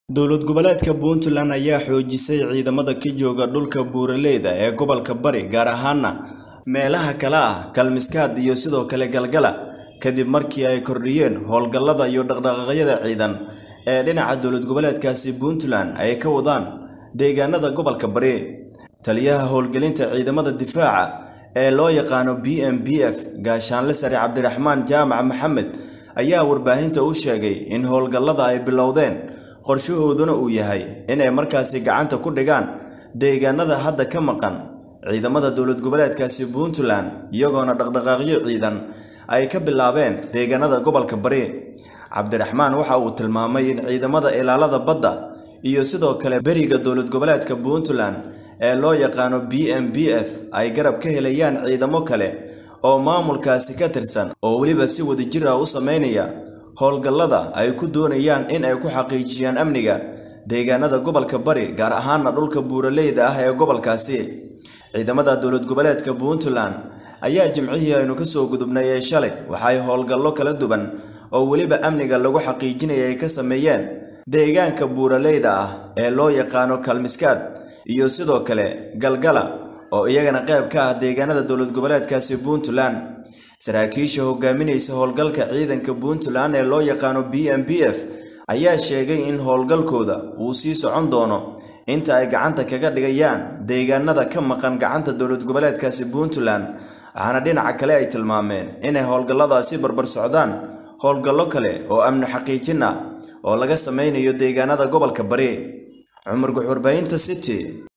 dowlad goboleedka puntland ayaa xoojisay ciidamada ka jooga dhulka buuraleyda ee gobolka bari gaar ahaana meelaha kale ah kalmiskaad iyo sidoo kale galgala kadib markii ay kordhiyeen howlgallada iyo dhaqdhaqaaqyada ciidan ee dhinaca dowlad goboleedkaasi puntland ay ka wadaan deegaanada gobolka bari taliyaha howlgelinta ciidamada difaaca ee loo yaqaano b m b f gaashaanle sare cabdiraxmaan jaamac maxamed ayaa warbaahinta u sheegay in howlgallada ay bilowdeen qorshahooduna uu yahay inay markaasi gacanta ku dhigaan deegaanada hadda ka maqan ciidamada dowlad goboleedkaasi puntland iyagoona dhaqdhaqaaqyo ciidan ay ka bilaabeen deegaanada gobolka bari cabdiraxmaan waxa uu tilmaamay in ciidamada ilaalada badda iyo sidoo kale beriga dowlad goboleedka puntland ee loo yaqaano b m b f ay garab ka helayaan ciidamo kale oo maamulkaasi ka tirsan oo weliba si wadajir ah u sameynaya howlgallada ay ku doonayaan in ay ku xaqiijiyaan amniga deegaanada gobolka bari gaar ahaana dhulka buuraleyda ah ee gobolkaasi ciidamada dowlad goboleedka puntland ayaa jimcihii aynu kasoo gudubnay ee shalay waxay howlgallo kala duwan oo weliba amniga lagu xaqiijinaya ay ka sameeyeen deegaanka buuraleyda ah ee loo yaqaano kalmiskaad iyo sidoo kale galgala oo iyagana qayb ka ah deegaanada dowlad goboleedkaasi puntland saraakiisha hogaaminaysa howlgalka ciidanka puntland ee loo yaqaano b m b f ayaa sheegay in howlgalkooda uu sii socon doono inta ay gacanta kaga dhigayaan deegaanada ka maqan gacanta dowlad goboleedkaasi puntland waxaana dhinaca kale ay tilmaameen inay howlgalladaasi barbar socdaan howlgallo kale oo amni xaqiijin ah oo laga sameynayo deegaanada gobolka bari cumar guxurbaynta city